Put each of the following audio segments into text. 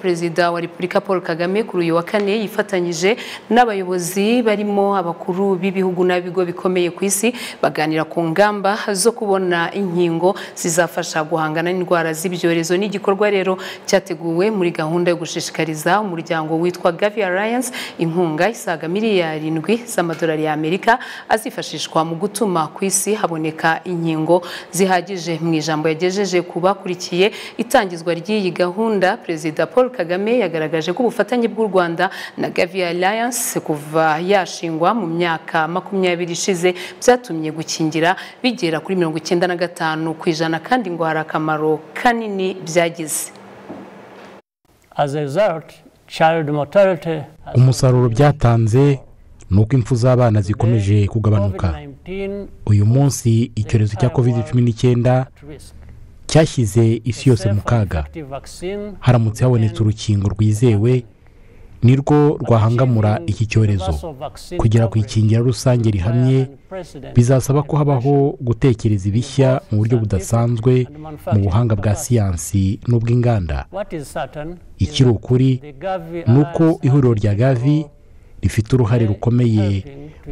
perezida wa repubulika paul kagame kuri uyu wa kane yifatanyije n'abayobozi barimo abakuru b'ibihugu n'abigo bikomeye ku isi baganira ku ngamba zo kubona inkingo zizafasha guhangana n'indwara z'ibyorezo n'igikorwa rero cyateguwe muri gahunda yo gushishikariza umuryango witwa gavi alliance inkunga isaga miliyari irindwi z'amadolari y'amerika azifashishwa mu gutuma ku isi haboneka inkingo zihagije mu ijambo yagejeje ku bakurikiye itangizwa ry'iyi gahunda perezida paul Paul Kagame yagaragaje ko ubufatanye bw'u Rwanda na Gavi Alliance kuva yashingwa mu myaka makumyabiri ishize byatumye gukingira bigera kuri mirongo icyenda na gatanu ku ijana kandi ngo hari akamaro kanini byagize umusaruro byatanze ni uko impfu z'abana zikomeje kugabanuka uyu munsi icyorezo cya covid cumi n'icyenda cyashyize isi yose mu kaga haramutse habonetse urukingo rwizewe nirwo rwahangamura iki cyorezo kugera ku ikingira rusange rihamye bizasaba ko habaho gutekereza ibishya mu buryo budasanzwe mu buhanga bwa siyansi n'ubw'inganda ikiri ukuri ni uko ihuriro rya gavi rifite uruhare rukomeye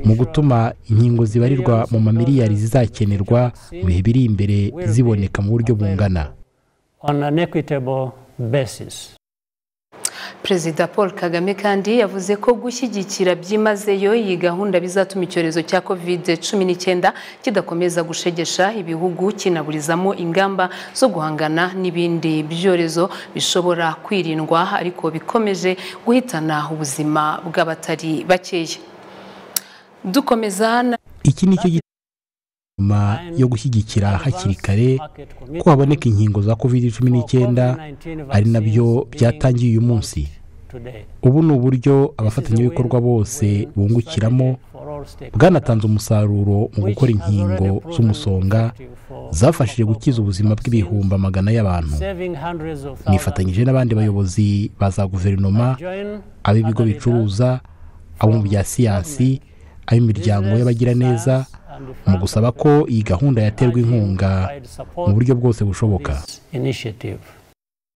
mu gutuma inkingo zibarirwa mu mamiliyari zizakenerwa mu bihe biri imbere ziboneka mu buryo bungana perezida paul kagame kandi yavuze ko gushyigikira byimazeyo iyi gahunda bizatuma icyorezo cya covid cumi n'icyenda kidakomeza gushegesha ibihugu kinaburizamo ingamba zo guhangana n'ibindi byorezo bishobora kwirindwa ariko bikomeje guhitana ubuzima bw'abatari bakeya dukomeza iki ni cyo nyuma yo gushyigikira hakiri kare ko haboneka inkingo za covid cumi n'icyenda ari nabyo byatangiye uyu munsi ubu ni uburyo abafatanyabikorwa bose bungukiramo bwanatanze umusaruro mu gukora inkingo z'umusonga zafashije gukiza ubuzima bw'ibihumbi amagana y'abantu nifatanyije n'abandi bayobozi ba za guverinoma ab'ibigo bicuruza abo mu bya siyansi ab'imiryango y'abagiraneza mu gusaba ko iyi gahunda yaterwa inkunga mu buryo bwose bushoboka